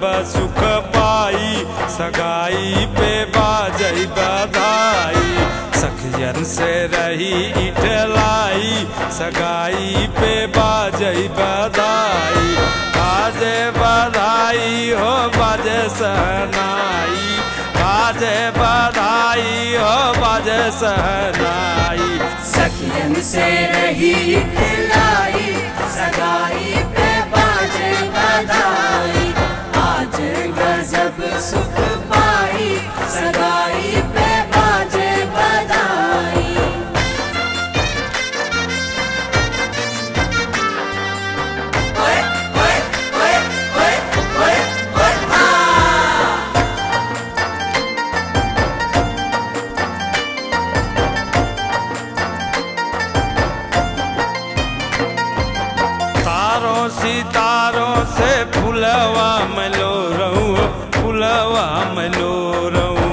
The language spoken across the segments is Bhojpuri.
सुख पाई सगाई पे बाजई बधाई सखियन से रही इठलाई सगाई पे बाजई बधाई बाजे बधाई हो बाजे सहनाई बाजे बधाई हो बाजे सहनाई सखियन से रही खिलाई सगाई पे बाजे बधाई आज गजब सुख पाई सगाई पे बाजे बधाई ओए ओए ओए ओए ओए ओए आ तारों सितारों से फुलवा मलो रहूं फुलवा मलो रहूं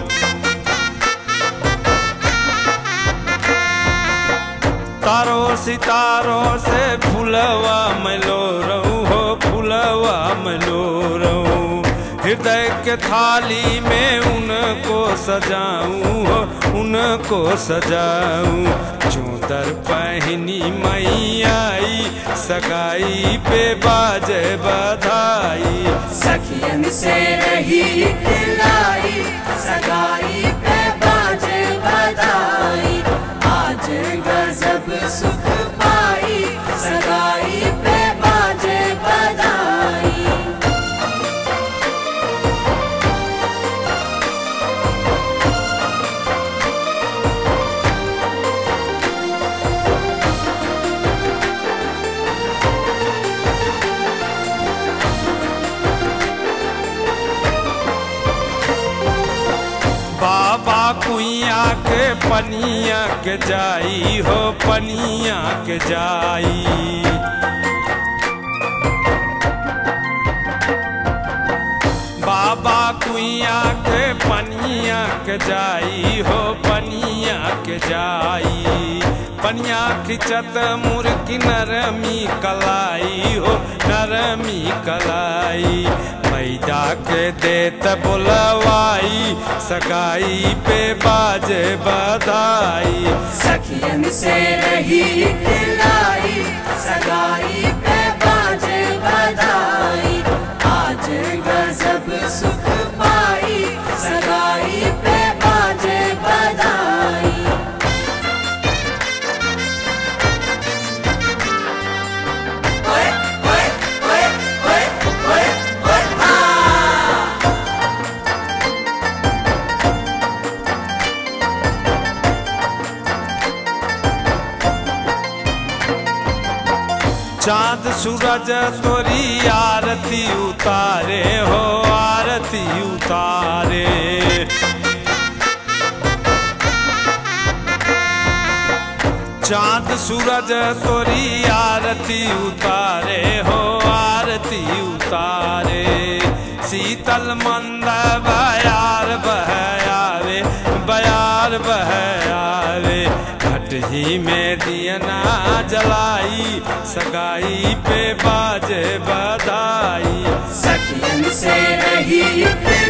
तारों सितारों से फुलवा मलो रहूं हो फुलवा मलो रहूं हृदय के थाली में उनको सजाऊं हो उनको सजाऊं चूदर पहनी मई आई सगाई पे बाजे बधाई सखियन से रही खिलाई सगाई पे बाजे बधाई आज गजब सुख पाई सगाई पे बाजे बधाई बाबा कुइया के पनिया के जाई हो पनिया के जाई बाबा कुइया के पनिया के जाई हो पनिया के जाई पनिया खिंचत मुर्गी नरमी कलाई हो नरमी कलाई मैदा के देत बोलवाई सगाई पे बाजे बधाई सखियन से रही खिलाई सगाई पे बाजे बधाई आज गजब सुख पाई सगाई पे बाजे बधाई ओए ओए ओए ओए ओए ओए आ चांद सूरज तोरी आरती उतारे हो आरती उतारे चांद सूरज तोरी आरती उतारे हो आरती उतारे शीतल मंद बयार बह आवे बयार बह आवे भटही में दियना जलाई सगाई पे बाजे बधाई सखियन से रही